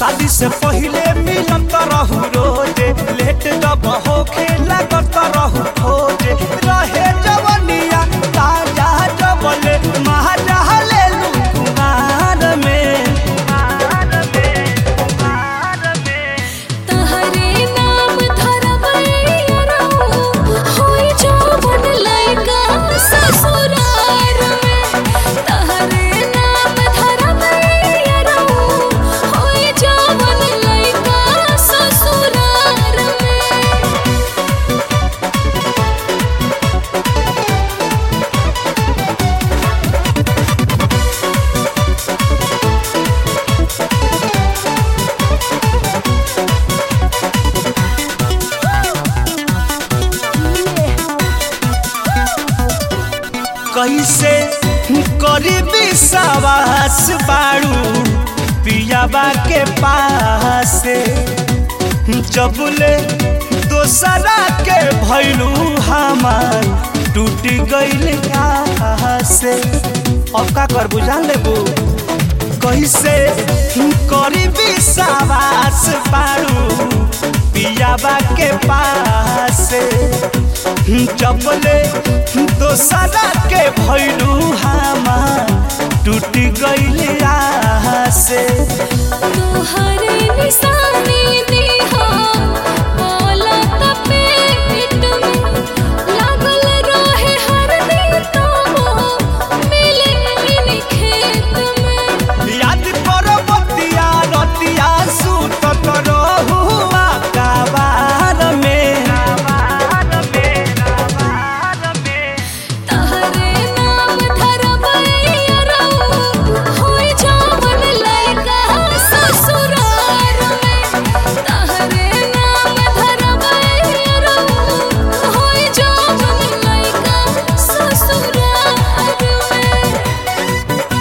शादी से पहिले मिलत रहू रोजे लेट जब होखे लागत रहू खोजे रहे जवनिया ताजा जबले महाजा लेलू कुमार में तहरे नाम धरबैया होई जवन लइका ससुरार में तहरे नाम धरबैया होई जवन लइका ससुरार में कैसे करी विश्वास बाड़ू पियाबा के पास जबले दोसरा के भैलू हमार टूट गईल से अब का कर बुझा लेबू कैसे करी विश्वास बाड़ू पियाबा के पास जबले दोसरा के भैलू हमार टूट गईल से तोहरे निशानी दिहा बोलत पेट में लागल रहे हर दिन तो मिले इन खेत में याद करो बतिया रतिया सुतत रहुआ कबार में तहरे नाम धरबैया होई जवन लइका ससुरार में तहरे नाम धरबैया होई जवन लइका ससुरार में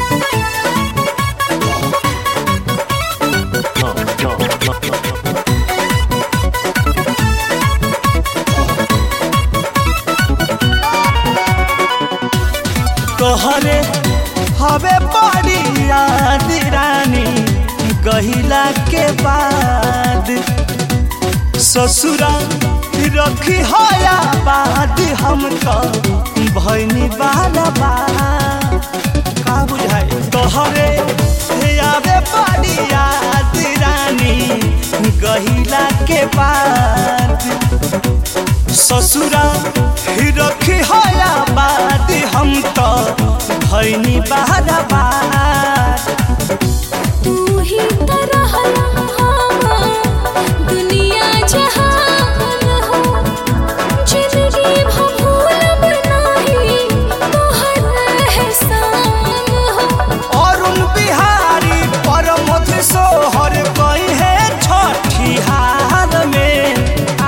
तोहरे हवे बड़ी याद रानी गहिला के बाद ससुरा रखी हया बाद हम तो भैनी बाला बा का बुझाए तोहरे आवे बड़ी याद रानी गहिला के बाद ससुरा रखी हया बाद हम तो भैनी बारा बार तू ही तरह दुनिया जहान हो जिंदगी भूलब नहीं तोहर एहसान हो अरुण बिहारी परमथ सोहर कही है छठी हार में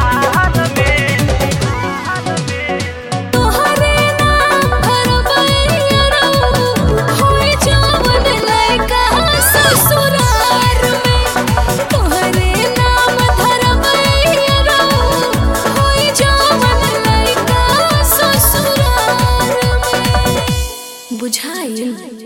तोहरे नाम धरबैया होई जवन लइका ससुरार में तोहरे नाम धरबैया होई जवन लइका ससुरार में बुझाइल